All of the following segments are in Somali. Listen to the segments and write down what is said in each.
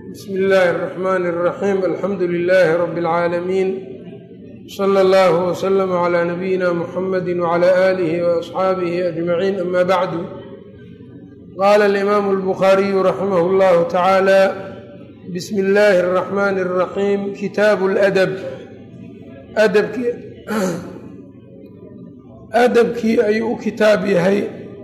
bsmi illaahi الرaxmn الraxim alxamdu lilaahi rabi اlcaalamiin slى اllah wslm عlى nabiyina mxamadi wعlى آlih وaصxaabihi ajmaciin ama bacdu qala alimaamu اlbukhaariyu raximah اllahu tacaala bismi illaahi الraxmn الraxim kitaabu اladab adabkii adabkii ayuu u kitaab yahay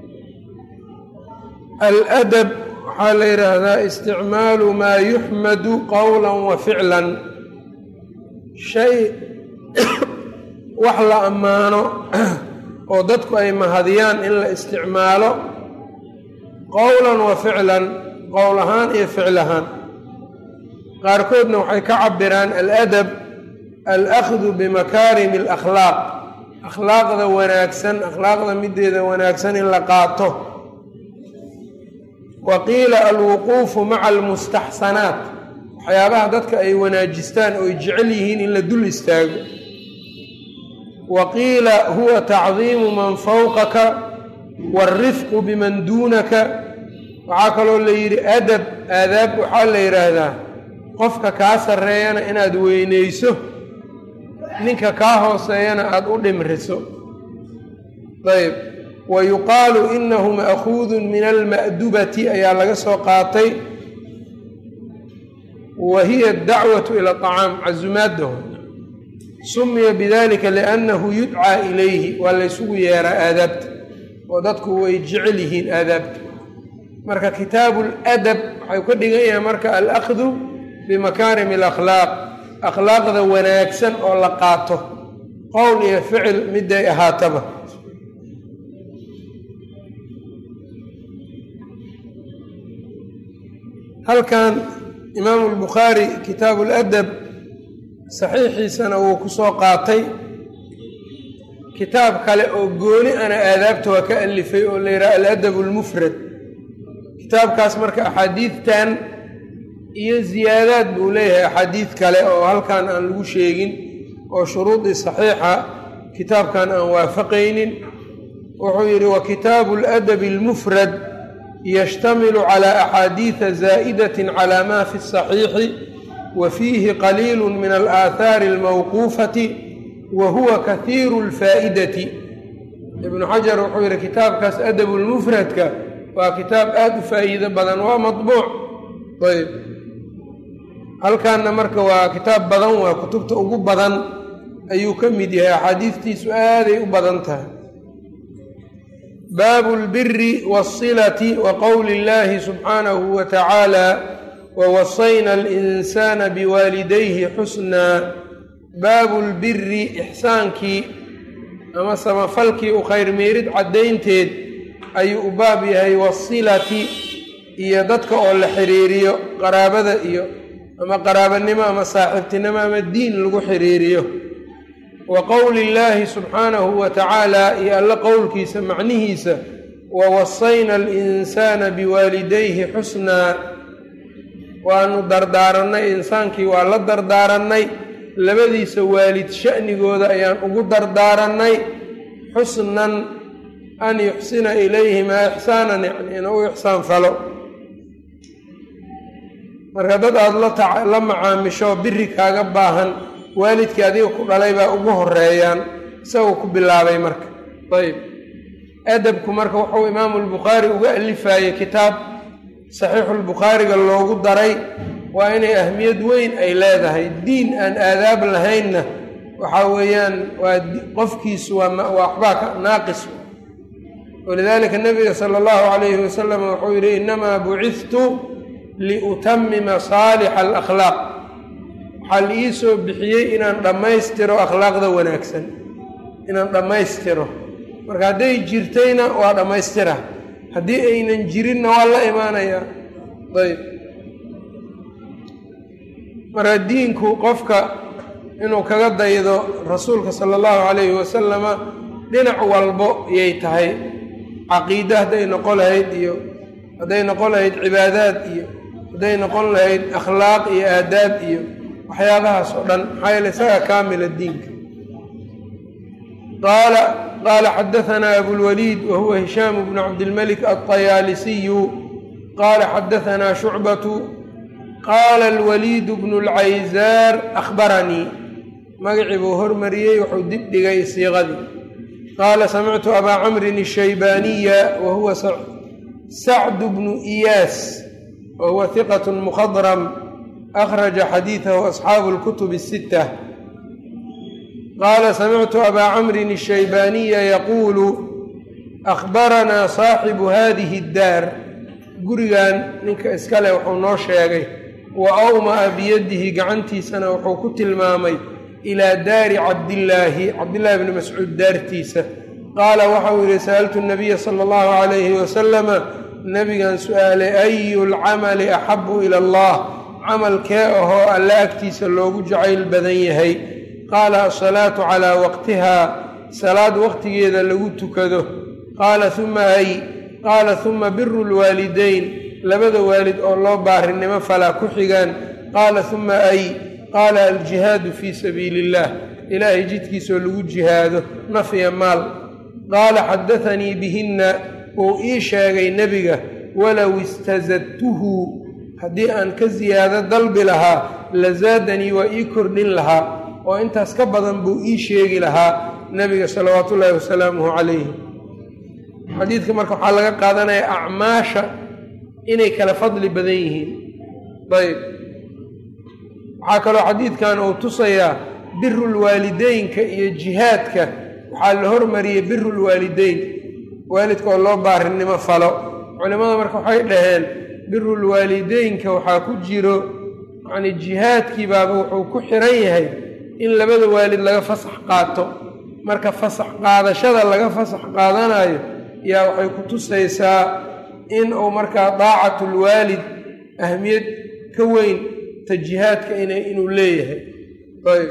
aladab waxaa la yidhaahdaa isticmaalu maa yuxmadu qowla wa ficlan shay wax la ammaano oo dadku ay mahadiyaan in la isticmaalo qowlan wa ficlan qowl ahaan iyo ficil ahaan qaarkoodna waxay ka cabiraan aladab alakhdu bimakaarimi alakhlaaq akhlaaqda wanaagsan akhlaaqda mideeda wanaagsan in la qaato wa qiila alwuquufu maca almustaxsanaat waxyaabaha dadka ay wanaajistaan oo ay jecel yihiin in la dul istaago wa qiila huwa tacdiimu man fawqaka waalrifqu biman duunaka waxaa kaloo la yidhi adab aadaab waxaa la yidhaahdaa qofka kaa sarreeyana inaad weynayso ninka kaa hooseeyana aada u dhimriso ayb wa yuqaalu inahu ma'kuudun min alma'dubati ayaa laga soo qaatay wa hiya adacwatu ila acaam casumaaddaho sumiya bidalika liannahu yudcaa ilayhi waa laysugu yeeraa aadaabta oo dadku way jecel yihiin aadaabta marka kitaabu ladab waxay ka dhigan yahay marka alakdu bimakaarimi alakhlaaq akhlaaqda wanaagsan oo la qaato qowl iyo ficil miday ahaataba halkan imaamu lbukhaari kitaabu ladab saxiixiisana wuu ku soo qaatay kitaab kale oo gooni ana aadaabta waa ka alifay oo la yidhaha aladab almufrad kitaabkaas marka axaadiidtan iyo ziyaadaad buu leeyahay axaadiid kale oo halkan aan lagu sheegin oo shuruudii saxiixa kitaabkan aan waafaqaynin wuxuu yidhi wa kitaabu aladabi almufrad yshtamilu clى axaadiida zaa'idati clى ma fi الصaxiixi wa fiihi qaliilu min alaahaari اlmawquufati wa huwa kahiiru اlfaa'idati ibnu xajar wuxuu yihi kitaabkaas adabu lmufradka waa kitaab aada u faa'iido badan waa maطbuuc ayb halkaana marka waa kitaab badan waa kutubta ugu badan ayuu ka mid yahay axaadiistiisu aaday u badan tahay baabu اlbiri wالsilati wa qowli اllahi subxaanahu wa tacaala wawasayna alinsana biwaalidayhi xusnaa baabu lbiri ixsaankii ama samafalkii u khayrmeerid caddaynteed ayuu u baab yahay wasilati iyo dadka oo la xiriiriyo qaraabada iyo ama qaraabanimo ama saaxiibtinimo ama diin lagu xiriiriyo wa qowli illaahi subxaanahu wa tacaala iyo alla qowlkiisa macnihiisa wa wasayna alinsaana biwaalidayhi xusnaa waanu dardaarannay insaankii waa la dardaarannay labadiisa waalid sha'nigooda ayaan ugu dardaarannay xusnan an yuxsina ilayhimaa ixsaanan yacni inuu u ixsaan falo marka dad aada la macaamisho biri kaaga baahan waalidkii adiga ku dhalay baa ugu horeeyaan isagoo ku bilaabay marka ayb adabku marka wuxuu imaamu lbukhaari uga alifaayey kitaab saxiixulbukhaariga loogu daray waa inay ahmiyad weyn ay leedahay diin aan aadaab lahaynna waxaa weeyaan waa qofkiisu waa waxbaa ka naaqis walidaalika nabiga sala allahu calayhi wasalam wuxuu yidhi innamaa buciftu liutamima saalixa alakhlaaq waxaa la ii soo bixiyey inaan dhammaystiro akhlaaqda wanaagsan inaan dhammaystiro marka hadday jirtayna waa dhammaystira haddii aynan jirinna waa la imaanayaa ayb marka diinku qofka inuu kaga daydo rasuulka sala allahu calayhi wasalama dhinac walbo yay tahay caqiide hadday noqon lahayd iyo hadday noqon lahayd cibaadaad iyo hadday noqon lahayd akhlaaq iyo aadaab iyo waxyaabahaas oo dhan maxaa yeele isaga kaamila diinka qaala qaala xadahanaa abulwaliid wa huwa hishaamu bnu cabdilmalik alطayaalisiyu qaala xadahanaa shucbatu qaala alwaliid bnu lcaysaar akhbaranii magacii buu hormariyey wuxuu dib dhigay siiqadii qaala samictu abaa camrin ashaybaaniya wa huwa sacdu bnu iyaas wa huwa hiqat mukhadram akhraja xadiidahu asxaabu lkutub الsita qaala samictu abaa camrin ashaybaaniya yaquulu akhbaranaa saaxibu hadihi اddaar gurigan ninka iskale wuxuu noo sheegay wa awma'a biyadihi gacantiisana wuxuu ku tilmaamay ilaa daari cabdillaahi cabdillaahi bni mascuud daartiisa qaala waxau yidhi sa'altu nabiya sala allahu calayhi wasalama nabigan su'aalay ayu lcamali axabu ila allah camalkee ahoo alle agtiisa loogu jacayl badan yahay qaala asalaatu calaa waqtihaa salaad waqtigeeda lagu tukado qaala uma ay qaala uma biru lwaalidayn labada waalid oo loo baarinimo falaa ku xigaan qaala uma ay qaala aljihaadu fii sabiili illaah ilaahay jidkiisoo lagu jihaado nafya maal qaala xadaanii bihinna uu ii sheegay nebiga walow istazadtuhu haddii aan ka siyaado dalbi lahaa lazaadanii waa ii kordhin lahaa oo intaas ka badan buu ii sheegi lahaa nebiga salawaatu ullaahi wasalaamuhu calayhi xadiidka marka waxaa laga qaadanayaa acmaasha inay kala fadli badan yihiin ayb waxaa kaloo xadiidkan uu tusayaa birulwaalideynka iyo jihaadka waxaa la hormariyey birulwaalideyn waalidka oo loo baarinimo falo culimmada marka waxay dhaheen birulwaalideynka waxaa ku jiro yacni jihaadkii baaba wuxuu ku xiran yahay in labada waalid laga fasax qaato marka fasax qaadashada laga fasax qaadanayo yaa waxay ku tusaysaa in uu markaa daacatulwaalid ahmiyad ka weyn ta jihaadka ina inuu leeyahay ayb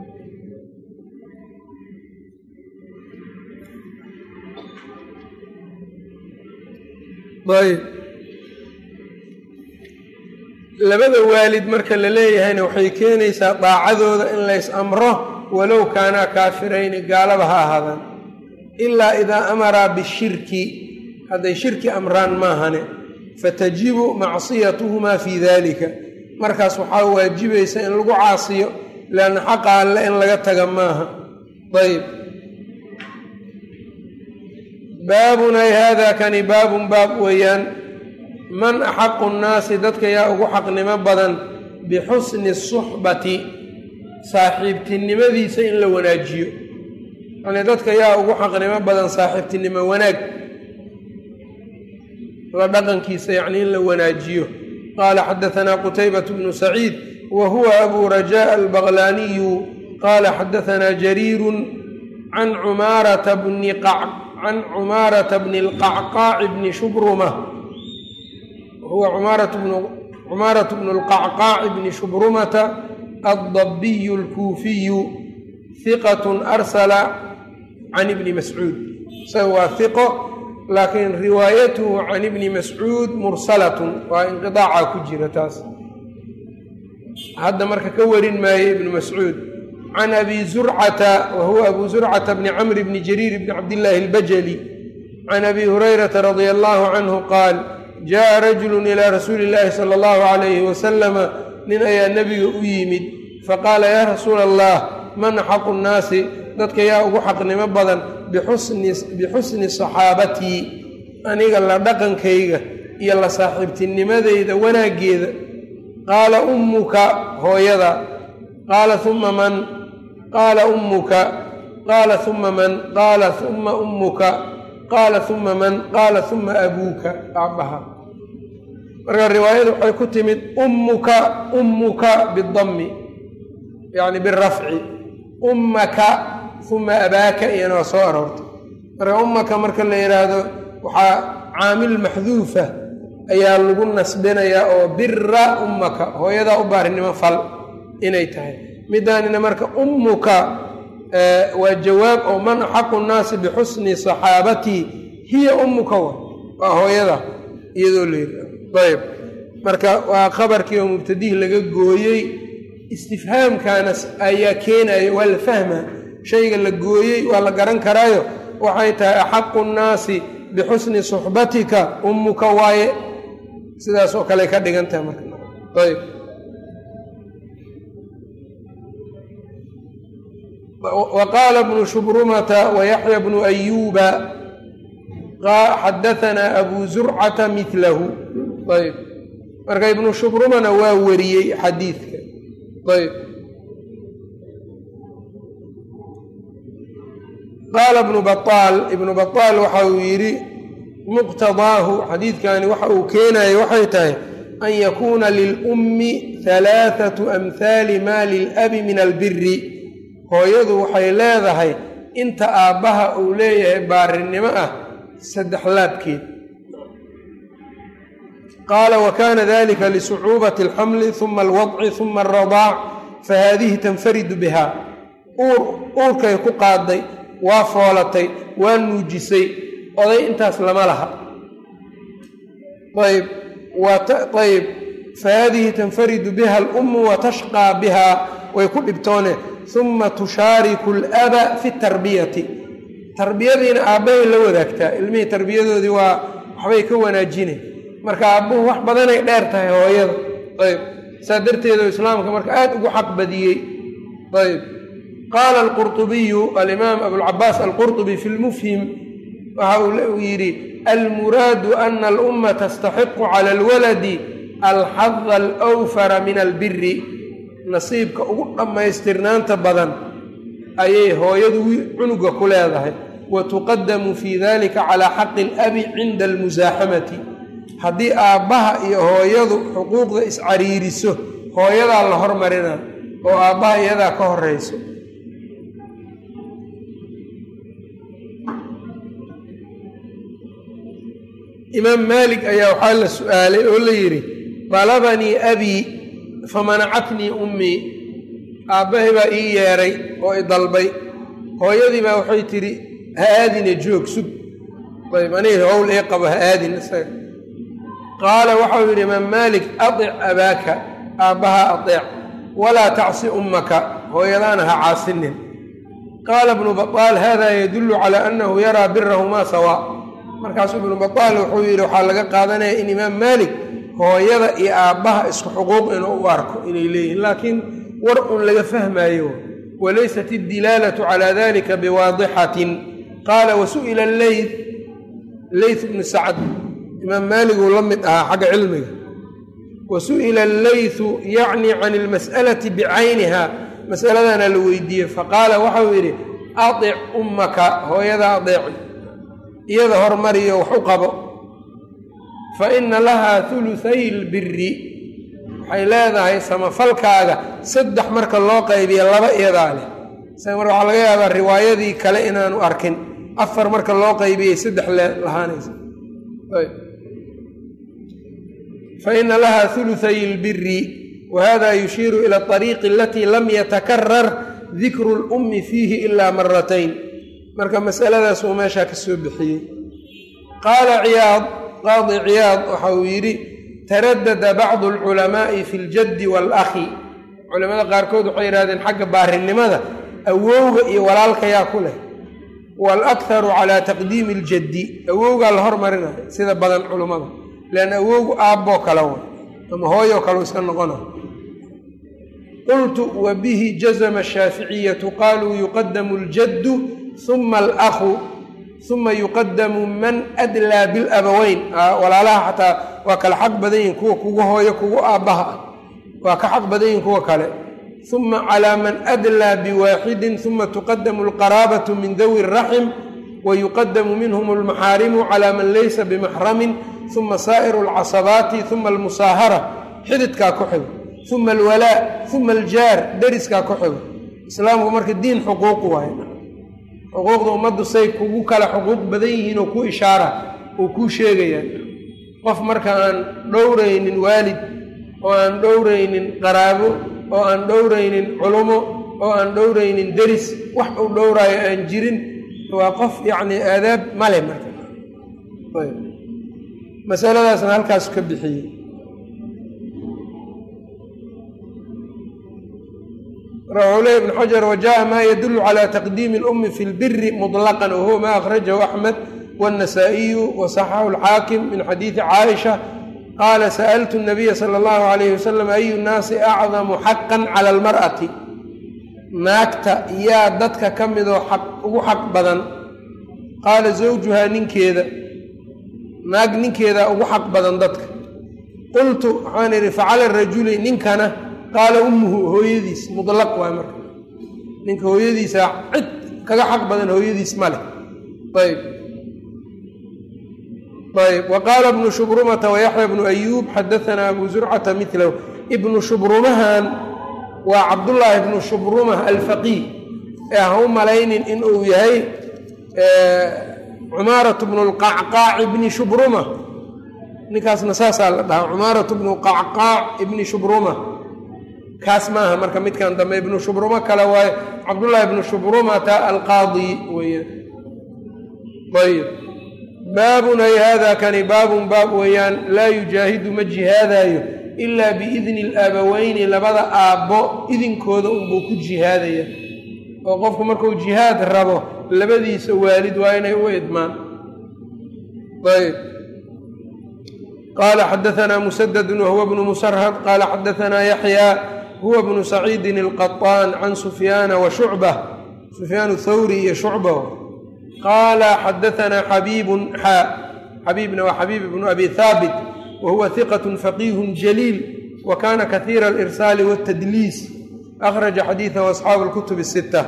ayb labada waalid marka la leeyahayna waxay keenaysaa daacadooda in lays amro walow kaanaa kaafirayni gaalaba ha ahaadaan ilaa idaa amaraa bishirki hadday shirki amraan maahane fatajibu macsiyatuhumaa fii dalika markaas waxaa waajibaysa in lagu caasiyo leanna xaqa alle in laga taga maaha ayb baabun ay haadaa kani baabun baab weeyaan man axaqu nnaasi dadka yaa ugu xaqnimo badan bixusni suxbati saaxiibtinimadiisa in la wanaajiyo yani dadka yaa ugu xaqnimo badan saaxiibtinimo wanaag la dhaqankiisa yacni in la wanaajiyo qaala xadahanaa qutaybat bnu saciid wa huwa abu rajaa albaqlaaniyu qaala xadahanaa jariirun can cumaarata bni can cumaarata bni lqacqaaci bni shubruma huwa cumaaratu bnu lqacqaaci bni shubrumata addabiyu alkuufiyu hiqatun arsala can ibni mascuud isaga waa hiqo laakiin riwaayatuhu can ibni mascuud mursalatun waa inqidaaca ku jira taas hadda marka ka warin maayo ibnu mascuud can abi zurcata wa huwa abu zurcata bni camr bni jariir bni cabdillaahi albajali can abi hurayrata radia allahu canhu qaal jaءa rajulu ilaa rasuuli illaahi sala allahu calayhi wasalama nin ayaa nebiga u yimid faqaala yaa rasuula allah man axaqu nnaasi dadka yaa ugu xaqnimo badan bixusni saxaabatii aniga la dhaqankayga iyo la saaxiibtinimadeyda wanaaggeeda qaala ummuka hooyada qaala uma man qaala ummuka qaala uma man qaala uma ummuka qaala uma man qaala uma abuuka aabbaha marka riwaayada waxay ku timid ummuka ummuka bidammi yacni birafci ummaka uma abaaka iyana waa soo aroortay marka ummaka marka la yidhaahdo waxaa caamil maxduufa ayaa lagu nasbinayaa oo bira ummaka hooyadaa u baarinimo fal inay tahay midaanina marka ummuka waa jawaab oo man axaqu nnaasi bixusni saxaabatii hiya ummuka wa waa hooyada iyadoo la yidhaahdo ayb marka waa khabarkii oo mubtadih laga gooyey istifhaamkaana ayaa keenaya waa la fahmaa shayga la gooyey waa la garan karaayo waxay tahay axaqu nnaasi bixusni suxbatika ummuka waaye sidaas oo kale ka dhigan tahay marka ayb wa qaala bnu shubrumata wa yaxya bnu ayuuba xadahanaa abu zurcata milahu ayb marka ibnu shubrumana waa wariyey xadiidka ayb qaala ibnu baطaal ibnu baطaal waxa uu yidhi muqtadaahu xadiidkani waxa uu keenaya waxay tahay an yakuuna lilummi halaathatu amhaali maa lilabi min albiri hooyadu waxay leedahay inta aabbaha uu leeyahay baarinimo ah saddex laabkeed qaala wa kaana dalika lisucuubati alxamli huma alwadci huma alradaac fahaadihi tanfaridu biha uur uurkay ku qaaday waa foolatay waa nuujisay oday intaas lama laha ayb ayb fahaadihi tanfaridu biha alummu wa tashqaa biha way ku dhibtoone huma tushaariku alaba fi tarbiyati tarbiyadiina aabbahay la wadaagtaa ilmihii tarbiyadoodii waa waxbay ka wanaajine marka aabbuhu wax badanay dheer tahay hooyada ayb saa darteedu islaamka marka aada ugu xaq badiyey ayb qaala alqurطubiyu alimaam abulcabaas alqurطubi fi lmufhim waxa uu yidhi almuraadu ana alumma tastaxiqu cala alwaladi alxada alwfara min albiri nasiibka ugu dhammaystirnaanta badan ayay hooyadu cunuga ku leedahay wa tuqadamu fii dalika calaa xaqi alabi cinda almusaaxamati haddii aabbaha iyo hooyadu xuquuqda iscariiriso hooyadaa la hormarina oo aabbaha iyadaa ka horeyso imaam maalik ayaa waxaa la su-aalay oo la yidhi dalabanii abii famanacatnii ummii aabbahay baa ii yeedhay oo i dalbay hooyadii baa waxay tidhi ha aadina joog sug ayb aniga howl ii qabo ha aadin isaga qaala waxau yidhi imaam maalik adic abaaka aabbaha adeec walaa tacsi ummaka hooyadaana ha caasinin qaala ibnu baطaal hada yadullu calaa annahu yaraa birahumaa sawaa markaasuu ibnu baطaal wuxuu yidhi waxaa laga qaadanaya in imaam maalik hooyada iyo aabbaha isku xuquuq inuu u arko inay leeyihin laakiin war un laga fahmaayo walaysat iddilaalatu calaa dalika biwaadixatin qaala wasu'ila leyth leyth bnu sacd imaam maaliguu la mid ahaa xagga cilmiga wa su'ila alleythu yacni can ilmas'alati bicayniha masaladana la weydiiyey faqaala waxau yidhi adic ummaka hooyada adeeci iyada hormariyo wax u qabo fa ina lahaa huluthay lbiri waxay leedahay samafalkaaga saddex marka loo qaybiya laba iyadaa leh isaga marka waxaa laga yaabaa riwaayadii kale inaanu arkin afar marka loo qaybiyay saddex le lahaanaysa faina laha huluthay اlbiri wahada yushiiru ila اطariiqi alatii lam yatakarar dikru اlummi fiihi ila maratayn marka masaladaas uu meeshaa ka soo bixiyey qaala ciyaad qaadi ciyaad waxa uu yidhi taradada bacdu alculamaa'i fi ljaddi waalakhi culamada qaarkood waxay yidhahdeen xagga baarinimada awowga iyo walaalkayaa ku leh waalakharu calaa taqdiimi iljaddi awowgaa la hormarinayo sida badan culummada leanna awowgu aabboo kale wa ama hooyoo kale iska noqona qultu wa bihi jazama ashaaficiyatu qaaluu yuqadamu aljaddu uma alakhu uma yuqadamu man adlaa bilabaweyn walaalaha xataa waa kala xaq badan yihin kuwa kugu hooyo kugu aabbaha ah waa ka xaq badan yihin kuwa kale uma calaa man adlaa biwaaxidin uma tuqadamu alqaraabatu min dawi raxim wa yuqadamu minhum almaxaarimu calaa man laysa bimaxramin uma saa'iru alcasabaati uma almusaahara xididkaa ku xigo uma alwalaa uma aljaar deriskaa ku xigo islaamku marka diin xuquuq waaye xuquuqda ummaddu say kugu kala xuquuq badan yihiin oo ku ishaara oo kuu sheegaya qof marka aan dhowraynin waalid oo aan dhowraynin qaraabo oo aan dhowraynin culumo oo aan dhowraynin deris wax uu dhowraayo aan jirin waa qof yacni aadaab male marka masaladaasna halkaas ka bixiyey raxuuleh ibn xajar wajaءa ma yadulu calى taqdiimi اlumi fi اlbiri muطlaqan wahuwa ma akhrajahu axmed wالnasaa-iyu waصaxaxu اlxaakim min xadiidi caaisha qaala sa'altu الnabiya salى اllahu عalayh wasalam ayu nnaasi acdamu xaqa clى اlmar'ati naagta yaa dadka ka midoo xaq ugu xaq badan qaala zawjuhaa ninkeeda naag ninkeedaa ugu xaq badan dadka qultu waxaan idhi facala rajuli ninkana qaala ummuhu hooyadiis mudlaq waay marka ninka hooyadiisaa cid kaga xaq badan hooyadiis ma leh ayb ayb wa qaala ibnu shubrumata wayaxya bnu ayuub xadaanaa abu zurcata milahu ibnu shubrumahan waa cabdullaahi ibnu shubrumah alfaqiih ee ha u malaynin inuu yahay cumaaratu bnu lqacqaac ibni shubruma ninkaasna saasaa la dhahaa cumaaratu bnu qacqaac ibni shubruma kaas maaha marka midkan dambe ibnu shubrumo kale waaye cabdullaahi ibnu shubrumata alqaadi weeyaan ayb baabun ay hada kani baabun baab weeyaan laa yujaahidu ma jihaadaayo ilaa biidni alaabaweyni labada aabbo idinkooda unbuu ku jihaadaya oo qofku markuu jihaad rabo labadiisa waalid waa inay u idmaan ayb qaala xadaanaa musadadun wahuwa bnu musarhad qaala xadaanaa yaxyaa huwa bnu saciidin alqaطaan can sufyaana wa shucba sufyaan thawri iyo shucba qaala xadaanaa xabiibun xaa xabiibna waa xabiib bnu abi haabit wa huwa hiqat faqiihu jaliil wa kana kahiira alirsaali wاtadliis akhraja xadiidahu asxaabu اlkutub الsita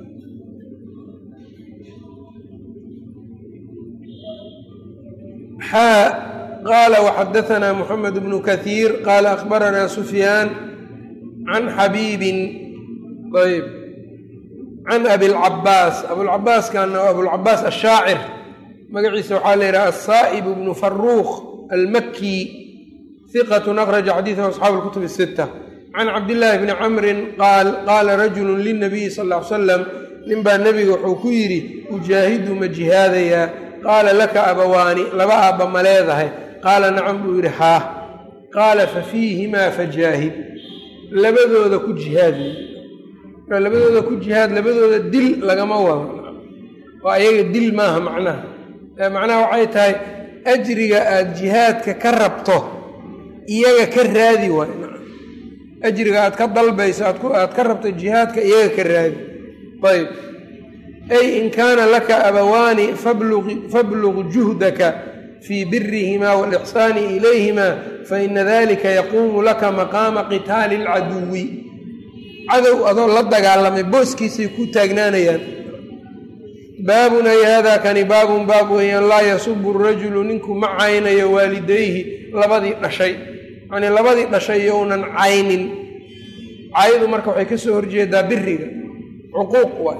xaa qaala waxadaanaa muxamed bnu kahiir qaala akhbaranaa sufyaan can xabiibin ayb can abilcabaas abulcabaaskana waa abulcabaas ashaacir magaciisa waxaa la yidhaha asaa'ib bnu faruuq almakki hiqatun akhraja xadiidahu asxaabu lkutub الsita can cabdillaahi bni camrin qaal qaala rajulu lilnabiyi sal ll ly salam ninbaa nebiga wuxuu ku yidhi ujaahidu ma jihaadayaa qaala laka abawaani laba aabba ma leedahay qaala nacam buu yidhi haa qaala fa fiihimaa fajaahid labadooda ku jihaad labadooda ku jihaad labadooda dil lagama wado oo ayaga dil maaha macnaha macnaha waxay tahay ajriga aada jihaadka ka rabto iyaga ka raadi waay ajriga aad ka dalbayso aad ka rabto jihaadka iyaga ka raadi ayb ay in kaana laka abawaani fabluq juhdaka fii birihimaa waalixsaani ilayhima faina dalika yaquumu laka maqaama qitaali alcaduwi cadow adoo la dagaalamay booskiisay ku taagnaanayaan baabun ay haadaa kani baabun baab weeyaan laa yasubu rajulu ninku ma caynayo waalidayhi labadii dhashay yacnii labadii dhashay younan caynin caydu marka waxay ka soo horjeedaa biriga cuquuq waay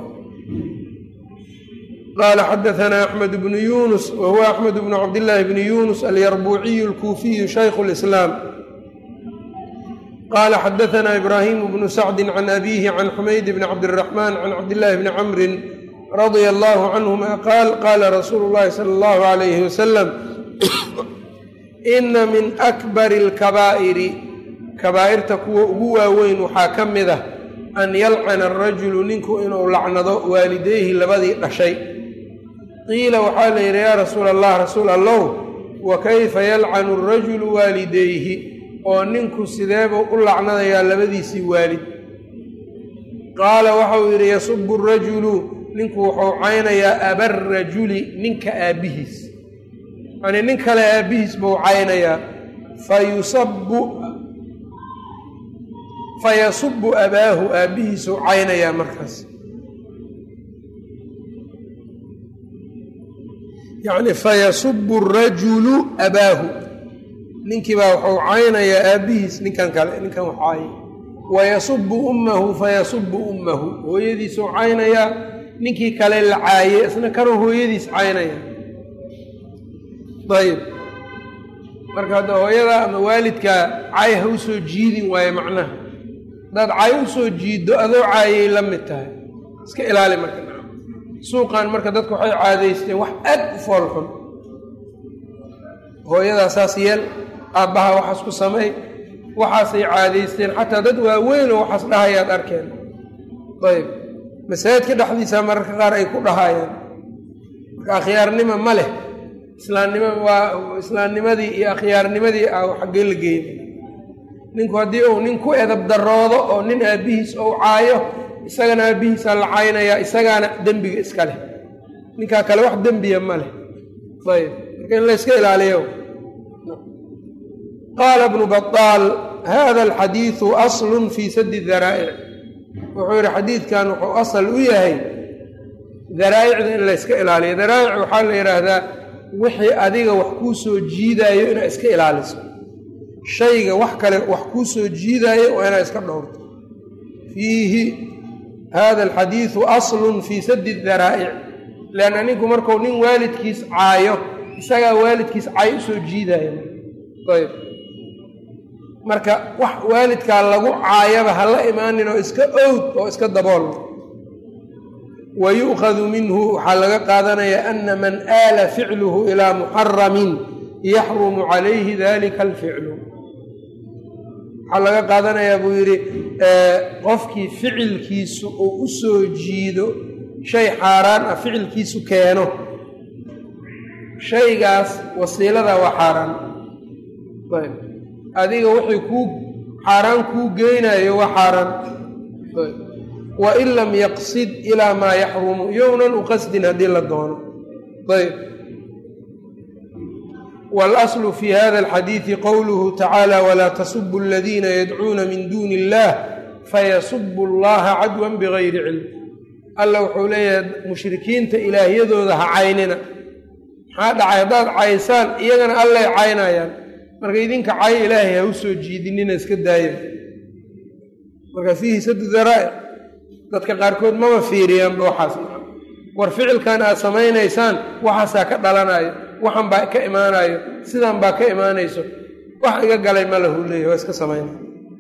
qaala xadaanaa axmed bnu yunus wa huwa axmed bnu cabdillaahi bni yunus alyarbuuciyu alkuufiyu shaykhu lislaam qaala xadaanaa ibraahimu bnu sacdi can abiihi can xumayd bni cabdiraxmaan can cabdillaahi bni camrin radia allahu canhuma qaal qaala rasuulu llahi sala allahu alayhi wasalam ina min akbari alkabaa'iri kabaa'irta kuwa ugu waaweyn waxaa ka mid ah an yalcana arajulu ninku inuu lacnado waalidayhi labadii dhashay qiila waxaa la yidhi yaa rasuula allah rasuul allow wa kayfa yalcanu arajulu waalidayhi oo ninku sideebuu u lacnadayaa labadiisii waalid qaala waxauu yidhi yasubu arajulu ninku wuxuu caynayaa abarajuli ninka aabbihiis yacnii nin kale aabbihiis buu caynayaa fayusabu fayasubu abaahu aabbihiisuu caynayaa markaas yacni fayasubu arajulu abaahu ninkiibaa wuxuu caynayaa aabbihiis ninkan kale ninkan wax caayay wayasubu ummahu fayasubu ummahu hooyadiisuu caynayaa ninkii kale la caayey isna kanuu hooyadiis caynaya ayib marka hadda hooyada ama waalidkaa cay ha u soo jiidin waaye macnaha haddaad cay u soo jiiddo adoo caayay la mid tahay iska ilaali marka suuqan marka dadku waxay caadaysteen wax aad u foolxun hooyadaa saas yeel aabbaha waxaas ku samay waxaasay caadaysteen xataa dad waaweynoo waxaas dhahayaad arkeen ayb masaajidka dhexdiisa mararka qaar ay ku dhahayaan marka akhyaarnimo ma leh islaamnimo waa islaamnimadii iyo akhyaarnimadii ah xaggee la geeyay ninku haddii uu nin ku edab daroodo oo nin aabbihiis ou caayo isagana aabbihiisaa la caynayaa isagaana dembiga iska leh ninkaa kale wax dembiya ma leh ayb marka in la yska ilaaliyo qaala bnu baطaal hada alxadiidu aslun fii sadi daraa'ic wuxuu yihi xadiidkan wuxuu asal u yahay daraa'icda in la yska ilaaliyo daraa'ic waxaa la yidhaahdaa wixii adiga wax kuu soo jiidaayo inaad iska ilaaliso shayga wax kale wax kuu soo jiidaayo waa inaad iska dhowrto fiihi hada alxadiidu aslun fii sadi daraa'ic leanna ninku markuu nin waalidkiis caayo isagaa waalidkiis caay usoo jiidaya ayb marka wax waalidkaa lagu caayaba ha la imaanin oo iska owd oo iska dabool wa yu'khadu minhu waxaa laga qaadanayaa ana man aala ficluhu ilaa muxaramin yaxrumu calayhi dalika alficlu waxaa laga qaadanayaa buu yidhi qofkii ficilkiisu uu u soo jiido shay xaaraan ah ficilkiisu keeno shaygaas wasiilada waa xaaraan ayb adiga wixii kuu xaaraan kuu geynayo waa xaaraan wain lam yaqsid ilaa maa yaxrumu yownan u qasdin haddii la doono ayb waاlaslu fi hada alxadiidi qowluhu tacaala walaa tasubu aladiina yadcuuna min duuni illah fayasubu allaha cadwan bigayri cilm alla wuxuu leeyahay mushrikiinta ilaahyadooda ha caynina maxaa dhacay haddaad caysaan iyagana allay caynayaan marka idinka cay ilaahay ha u soo jiidinina iska daaya marka fiihi sadu daraa'ic dadka qaarkood mama fiiriyaanba waxaas war ficilkan aad samaynaysaan waxaasaa ka dhalanayo waxan baa ka imaanayo sidan baa ka imaanayso wax iga galay ma lahu leeyahy waa iska samaynay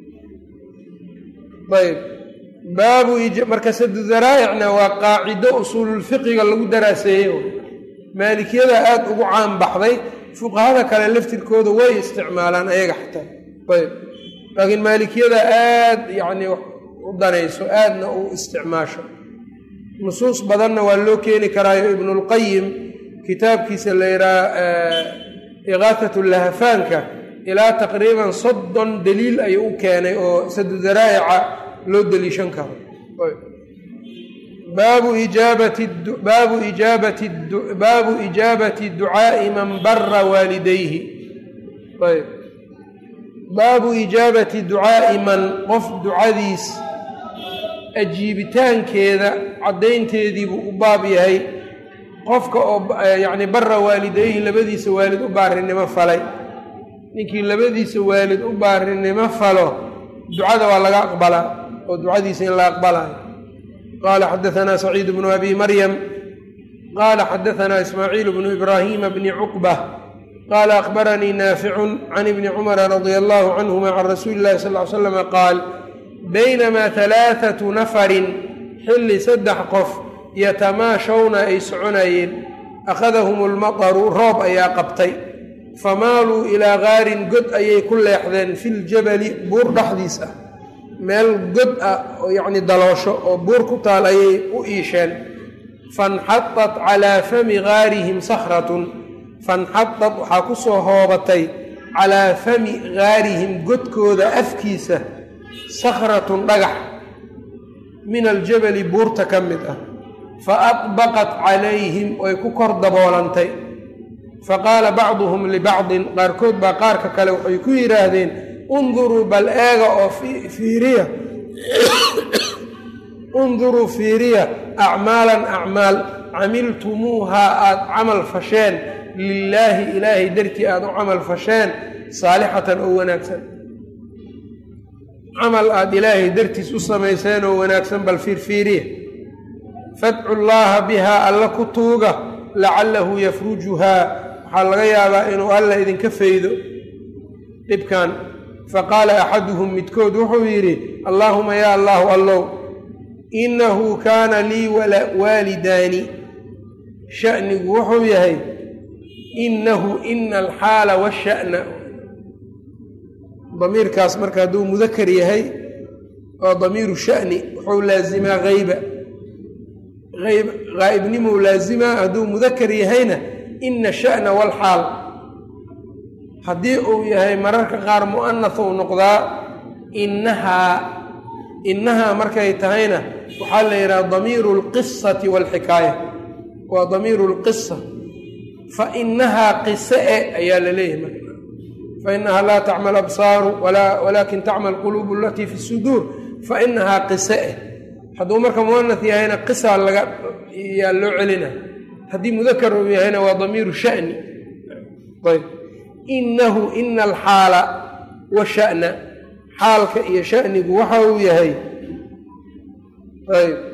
ayb baabu marka sadu daraa'icna waa qaacido usuululfiqiga lagu daraaseeyey maalikiyada aada ugu caan baxday fuqahada kale laftirkooda way isticmaalaan ayaga xataa ayb laakiin maalikiyada aada yacni u danayso aadna u isticmaasho nusuus badanna waa loo keeni karaayo ibnulqayim kitaabkiisa la yidhaha iqaatat lahafaanka ilaa taqriiban soddon daliil ayuu u keenay oo sadu daraa'ica loo deliishan karo baabu ijaabati baabu ijaabati baabu ijaabati ducaa'i man bara waalidayhi ayb baabu ijaabati ducaa'i man qof ducadiis ajiibitaankeeda caddaynteediibuu u baab yahay qofka oo yacni bara waalidayhi labadiisa waalid u baarinimo falay ninkii labadiisa waalid u baarinimo falo ducada waa laga aqbalaa oo ducadiisa in la aqbalaayo qaala xadaanaa saciid bnu abi maryam qaala xadaanaa ismaaciil bnu ibraahiima bni cuqba qaala akhbaranii naaficun can ibni cumara radia allahu canhuma can rasuuli illahi sal ly slama qaal baynamaa halaathatu nafarin xilli saddex qof yatamaashawna ay soconayeen akhadahum lmataru roob ayaa qabtay famaaluu ilaa gaarin god ayay ku leexdeen filjabali buur dhexdiis ah meel god ah oo yacni daloosho oo buur ku taal ayay u iisheen fanxadat calaa fami gaarihim sakhratun fanxadad waxaa ku soo hoobatay calaa fami gaarihim godkooda afkiisa sakhratun dhagax min aljabali buurta ka mid ah fa adbaqat calayhim way ku kor daboolantay fa qaala bacduhum libacdin qaarkood baa qaarka kale waxay ku yidhaahdeen unduruu bal eega oo fiiriya unduruu fiiriya acmaalan acmaal camiltumuuhaa aada camal fasheen lilaahi ilaahay dartii aada u camal fasheen saalixatan oo wanaagsan camal aada ilaahay dartiis u samayseen oo wanaagsan bal fiirfiiriya fadcu llaaha bihaa alla ku tuuga lacalahu yafrujuhaa waxaa laga yaabaa inuu alla idinka faydo dhibkan faqaala axaduhum midkood wuxuu yidhi allaahuma yaa allaahu allow innahu kaana lii waalidaani sha'nigu wuxuu yahay innahu ina alxaala washa'na damiirkaas marka hadduu mudakar yahay oo damiiru sha'ni wuxuu laazimaa hayba ayb haa'ibnimou laazimaa hadduu mudakar yahayna ina sha'na walxaal haddii uu yahay mararka qaar mu'anath uu noqdaa innahaa innahaa markay tahayna waxaa la yidhaha damiiru alqisati waalxikaaya waa damiiru lqisa fa inahaa qise e ayaa la leeyahay marka fa inahaa laa tacma absaaru walaakin tacma alquluubu alatii fi suduur fa inahaa qise eh hadduu marka muanah yahayna qisa laga yaa loo celina haddii mudakar uu yahayna waa damiiru shani ayb inahu ina alxaala washa'na xaalka iyo shanigu waxa uu yahay ayb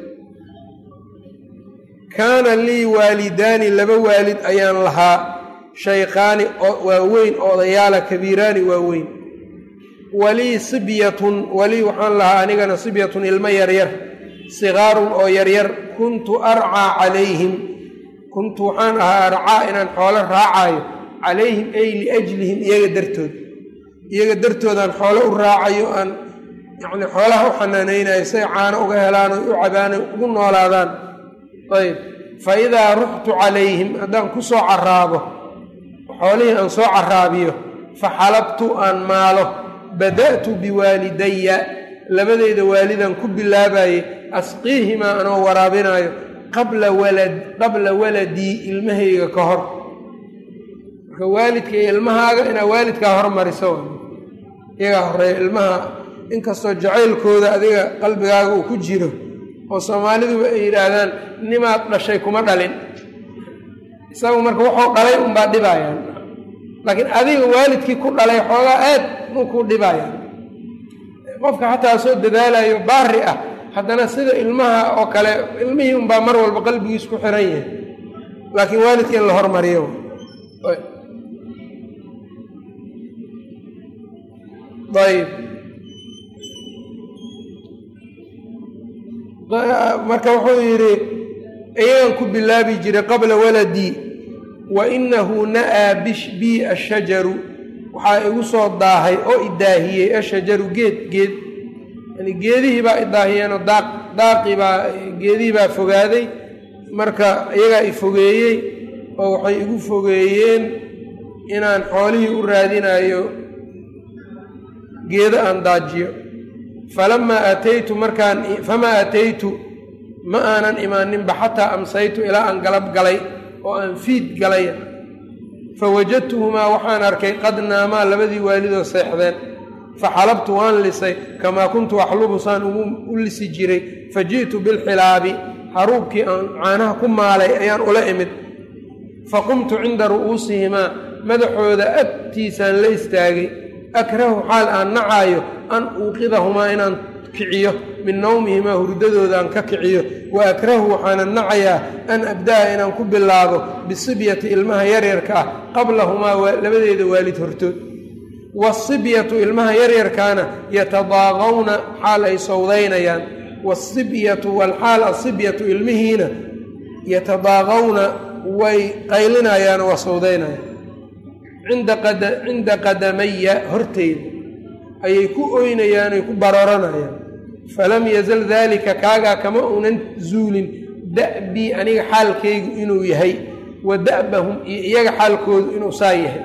kaana lii waalidaani laba waalid ayaan lahaa shaykhaani waaweyn odayaala kabiiraani waaweyn walii sibyatun walii waxaan lahaa anigana sibyatun ilmo yaryar sigaarun oo yaryar kuntu arcaa calayhim kuntu waxaan ahaa arcaa inaan xoolo raacaayo calayhim ay liajlihim iyaga dartood iyaga dartoodaan xoolo u raacayo aan yacni xoolaha u xanaanaynayo say caano uga helaan oy u cabaan oy ugu noolaadaan ayb fa idaa ruxtu calayhim haddaan ku soo caraabo xoolihii aan soo caraabiyo fa xalabtu aan maalo bada'tu biwaalidaya labadeyda waalidan ku bilaabaye asqiihimaa anoo waraabinaayo qabla walad qabla waladii ilmahayga ka hor marka waalidka iyo ilmahaaga inaa waalidkaa hormariso iyagaa horeeya ilmaha inkastoo jacaylkooda adiga qalbigaaga uu ku jiro oo soomaaliduba ay yidhaahdaan nimaad dhashay kuma dhalin isagu marka wuxuu dhalay unbaa dhibaayaan laakiin adiga waalidkii ku dhalay xoogaa aad muu ku dhibaayaan qofka xataa soo dadaalayo baari ah haddana sida ilmaha oo kale ilmihii unbaa mar walba qalbigiis ku xiran yahay laakiin waalidka in la hormariyo ayb marka wuxuu yidhi iyagan ku bilaabi jiray qabla waladii wa inahu na'aa bi ashajaru waxaa igu soo daahay oo idaahiyey ashajaru geed geed yani geedihii baa idaahiyeenoo daaq daaqii baa geedihii baa fogaaday marka iyagaa i fogeeyey oo waxay igu fogeeyeen inaan xoolihii u raadinayo geedo aan daajiyo falamaa aataytu markaan famaa aataytu ma aanan imaaninba xataa amsaytu ilaa aan galab galay oo aan fiid galay fawajadtuhumaa waxaan arkay qad naamaa labadii waalidoo seexdeen faxalabtu waan lisay kamaa kuntu axlubu saan u lisi jiray fa ji'tu bilxilaabi haruubkii aan caanaha ku maalay ayaan ula imid faqumtu cinda ru'uusihimaa madaxooda agtiisaan la istaagay akrahu xaal aan nacaayo an uuqidahumaa inaan kiciyo min nawmihimaa hurdadooda aan ka kiciyo wa akrahu waxaanan nacayaa an abda'a inaan ku bilaabo bisibyati ilmaha yaryarka ah qablahumaa labadeeda waalid hortood waasibyatu ilmaha yaryarkaana yatadaaqawna xaal ay sawdaynayaan waasibyatu walxaal asibyatu ilmihiina yatadaaqawna way qaylinayaan waa sawdaynayaan cinda qadamaya horteyda ayay ku oynayaan ay ku barooranayaan falam yazal daalika kaagaa kama uunan zuulin da'bii aniga xaalkaygu inuu yahay wa da'bahum iyo iyaga xaalkoodu inuu saa yahay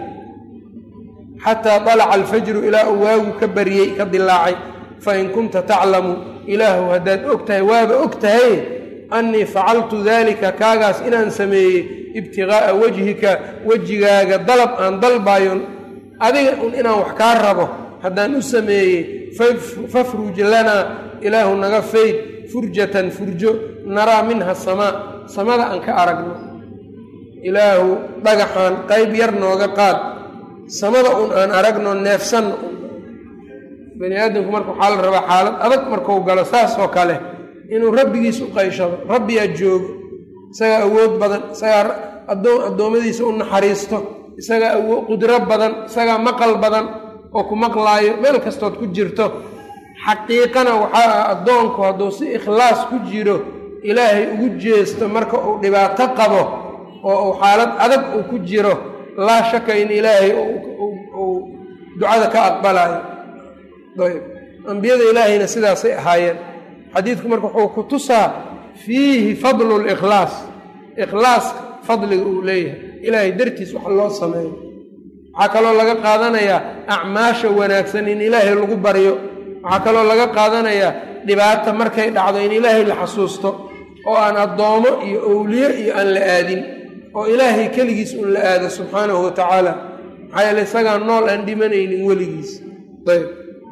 xataa dalaca alfajru ilaa uu waagu ka baryey ka dilaacay fain kunta taclamu ilaahu haddaad og tahay waaba og tahay annii facaltu daalika kaagaas inaan sameeyey ibtiqaa'a wejhika wejigaaga dalab aan dalbaayon adiga un inaan wax kaa rabo haddaan u sameeyey fafruj lanaa ilaahu naga fayd furjatan furjo naraa minha samaa samada aan ka aragno ilaahu dhagaxaan qayb yar nooga qaad samada un aan aragno neefsanno bani aadamku marka waxaa la rabaa xaalad adag markuu galo saas oo kale inuu rabbigiis u qayshado rabbiyaa joogo isagaa awood badan isagaa addoommadiisa u naxariisto isagaa awo qudro badan isagaa maqal badan oo ku maqlaayo meel kastood ku jirto xaqiiqana waxaa ah addoonku hadduu si ikhlaas ku jiro ilaahay ugu jeesto marka uu dhibaato qabo oo uu xaalad adag uu ku jiro laa shaka in ilaahay uu ducada ka aqbalayo ayb ambiyada ilaahayna sidaasay ahaayeen xadiidku marka wuxuu ku tusaa fiihi fadlu likhlaas ikhlaaska fadliga uu leeyahay ilaahay dartiis wax loo sameeyo waxaa kaloo laga qaadanayaa acmaasha wanaagsan in ilaahay lagu baryo waxaa kaloo laga qaadanayaa dhibaata markay dhacdo in ilaahay la xasuusto oo aan addoomo iyo owliye iyo aan la aadin oo ilaahay keligiis un la aado subxaanahu wa tacaala maxaa yeele isagaan nool aan dhimanaynin weligiis ayb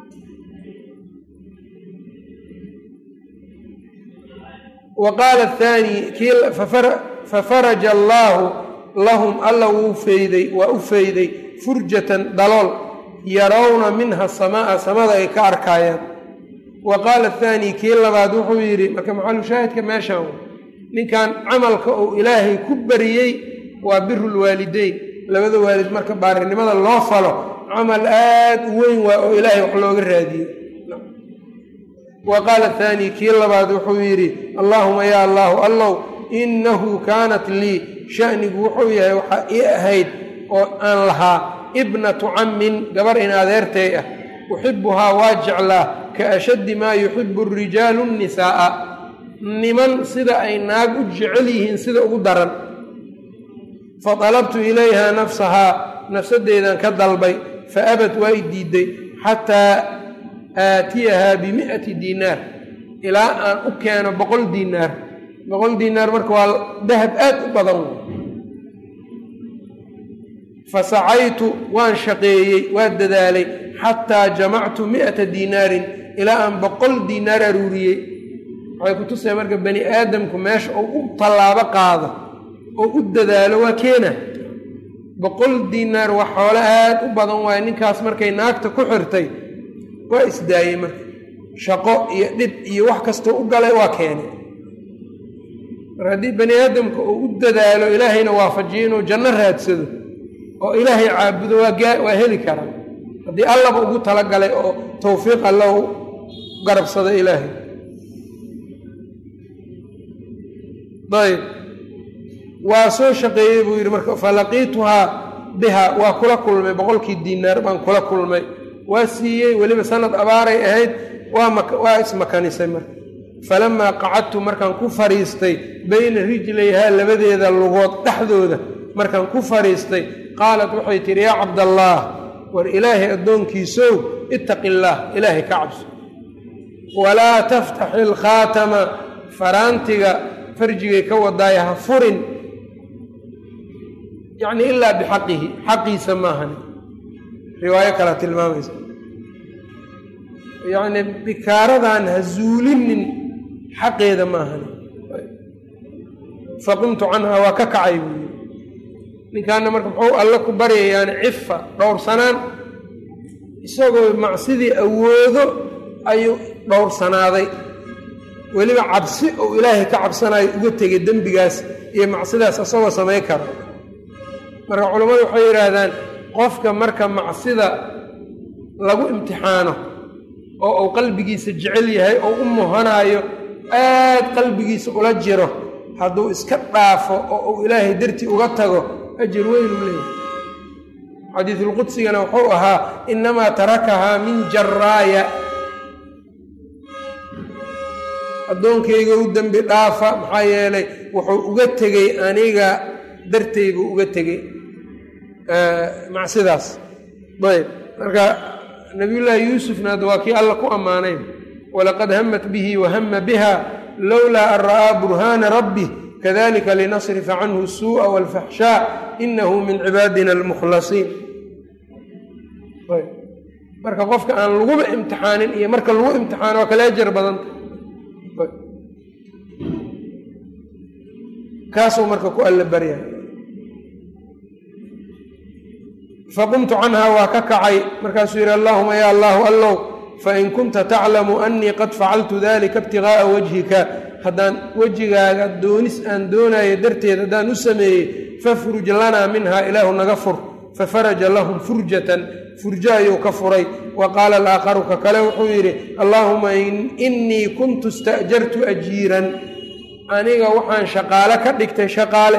wa qaala athaani kii fafaraja allaahu lahum alla wuu feyday waa u feyday furjatan dalool yarawna minha samaa samada ay ka arkaayaan wa qaala athaani kii labaad wuxuu yidhi marka maxalu shaahidka meeshaan ninkan camalka uu ilaahay ku bariyey waa biru lwaalideyn labada waalid marka baarinimada loo falo camal aad u weyn waa oo ilaahay wax looga raadiyo wa qaala athaani kii labaad wuxuu yidhi allaahuma yaa allaahu allow innahu kaanat lii shanigu wuxuu yahay waxaa ii ahayd oo aan lahaa ibnatu cammin gabar in adeertay ah uxibuhaa waa jeclaa ka ashaddi maa yuxibu rijaalu nnisaa'a niman sida ay naag u jecel yihiin sida ugu daran fa dalabtu ilayha nafsahaa nafsaddeedan ka dalbay fa abad waa i diiday xataa aatiyahaa bimi'ati diinaar ilaa aan u keeno boqol diinaar boqol diinaar marka waa dahab aad u badan fa sacaytu waan shaqeeyey waa dadaalay xataa jamactu mi'ata diinaarin ilaa aan boqol diinaar aruuriyey waxay ku tusaya marka bani aadamku meesha uu u tallaabo qaado oo u dadaalo waa keena boqol diinaar wax xoolo aad u badan waaye ninkaas markay naagta ku xirtay waa isdaayey marka shaqo iyo dhib iyo wax kastoo u galay waa keenay mar haddii bani aadamka uu u dadaalo ilaahayna waafajiyo inuu janno raadsado oo ilaahay caabudo waa heli karaa haddii allaba ugu talagalay oo tawfiiq alla u garabsada ilaahay ayb waa soo shaqeeyey buu yidhi marka falaqiituhaa biha waa kula kulmay boqolkii diinaar baan kula kulmay waa siiyey weliba sanad abaaray ahayd waa ismakanisay marka falamaa qacadtu markaan ku fadhiistay bayna rijlayhaa labadeeda lugood dhexdooda markaan ku fadhiistay qaalat waxay tidhi yaa cabdallaah war ilaahay addoonkiisow ittaqi illaah ilaahay ka cabso walaa taftaxi ilkhaatama faraantiga farjigay ka wadaaya ha furin yacnii ilaa bixaqihi xaqiisa maahani riwaayo kalea tilmaamaysa yacnii bikaaradan ha zuulinin xaqeeda maahani faqumtu canhaa waa ka kacay buu yidhi ninkaana marka muxuu alle ku baryayaani cifa dhowrsanaan isagoo macsidii awoodo ayuu dhowrsanaaday weliba cabsi ou ilaahay ka cabsanayo uga tegay dembigaas iyo macsidaas isagoo samay karo marka culammadu waxay yidhaahdaan qofka marka macsida lagu imtixaano oo uu qalbigiisa jecel yahay oo u muhanaayo aad qalbigiisa ula jiro hadduu iska dhaafo oo uu ilaahay dartii uga tago ajir weynuu leeyahay xadiisulqudsigana wuxuu ahaa innamaa tarakahaa min jaraaya addoonkayga u dembi dhaafa maxaa yeelay wuxuu uga tegey aniga dartay buu uga tegey macsidaas ayb marka nabiyullaahi yuusufna hadda waa kii alla ku ammaanay walaqad hamat bihi wahama biha lowlaa an ra'aa burhaana rabbih kadalika linasrifa canhu suu'a walfaxshaa inahu min cibaadina almukhlasiin marka qofka aan laguba imtixaanin iyo marka lagu imtixaano waa kala ajar badanta kaasuu marka ku alla barya faqumtu canhaa waa ka kacay markaasuu yidhi allaahuma ya allaahu allow fain kunta taclamu annii qad facaltu dalika ibtigaaa wajhika haddaan wejigaaga doonis aan doonayo darteed haddaan u sameeyey fafruj lanaa minha ilaahu naga fur fafaraja lahum furjatan furjo ayuu ka furay wa qaala alaakharu ka kale wuxuu yidhi allaahuma innii kuntu ista'jartu ajiiran aniga waxaan shaqaale ka dhigtay shaqaale